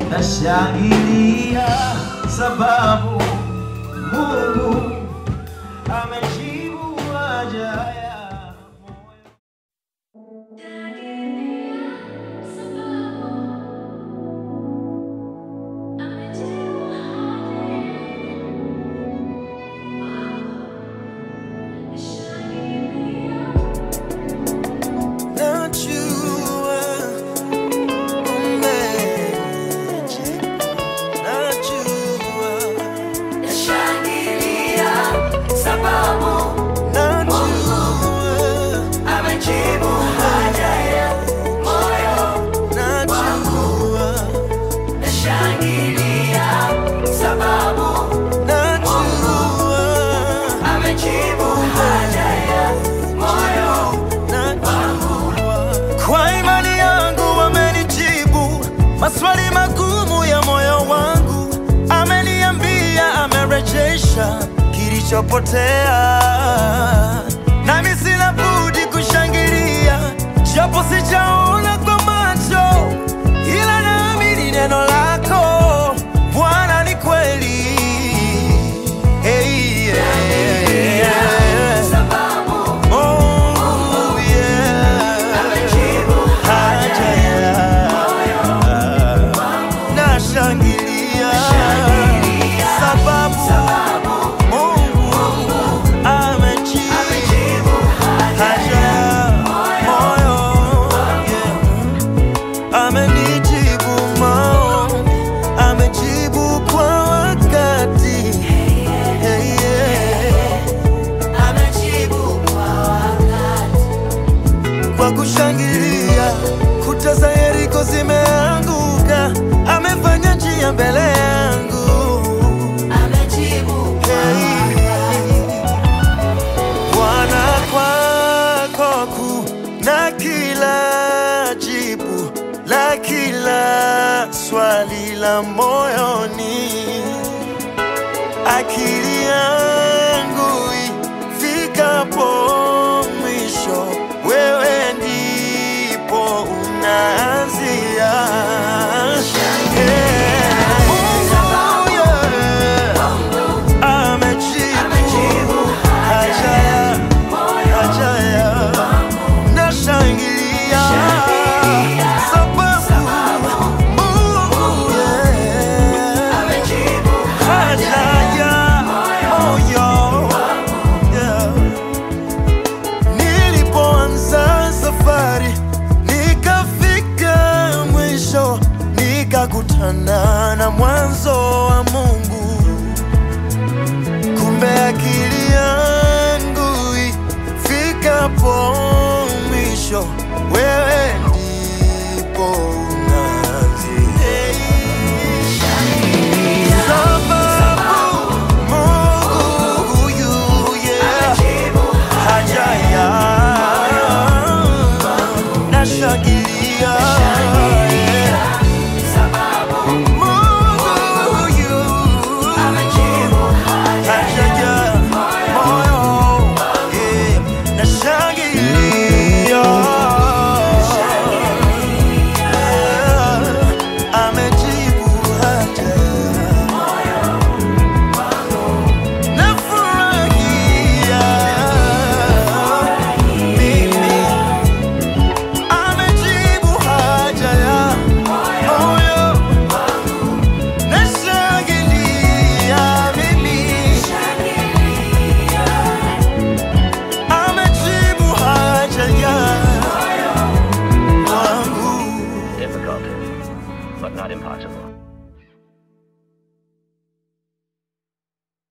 nashangilia sababu Mungu amejibu haja ya moyo. Najua umejibu, najua, Nashangilia sababu najua, amejibu haja ya moyo. najua, Nashangilia sababu najua, amejibu haja ya moyo. najua. Kwa imani yangu amenijibu maswali magumu ya moyo wangu, ameniambia amerejesha kilichopotea, nami sina budi kushangilia, japo sijaona kwa macho, ila naamini neno lako Bwana ni kweli. Hey, yeah. Sababu Oh, yeah. amejibu haja ya nashangilia sababu Mungu amejibu amejibu haja ya moyo yeah. amenijibu maombi amejibu kwa wakati hey, yeah. amejibu kwa wakati. kwa kushangilia kuta za Yeriko zimeanguka, amefanya njia mbele yangu. Amejibu kwa Hey. Bwana, kwako kuna kila jibu la kila swali la moyoni akili yangu ifikapo mwisho, wewe ndipo unaanzia. Yeah. Mungu, yeah. Amejibu haja ya- haja ya nashangilia sababu Mungu, yeah. amejibu haja ya moyo yeah. Nilipoanza safari nikafika mwisho, nikakutana na mwanzo wa Mungu. Kumbe akili yangu ifikapo mwisho, wewe ndipo unaanzia. Sababu Mungu huyu, yeah, haja ya nashangilia, yeah. Mungu huyu, haja ya moyo, yeah, nashangilia, yeah, amejibu haja Nafurahia mimi, amejibu haja ya moyo. Nashangilia mimi, amejibu haja ya wangu. difficult, but not impossible.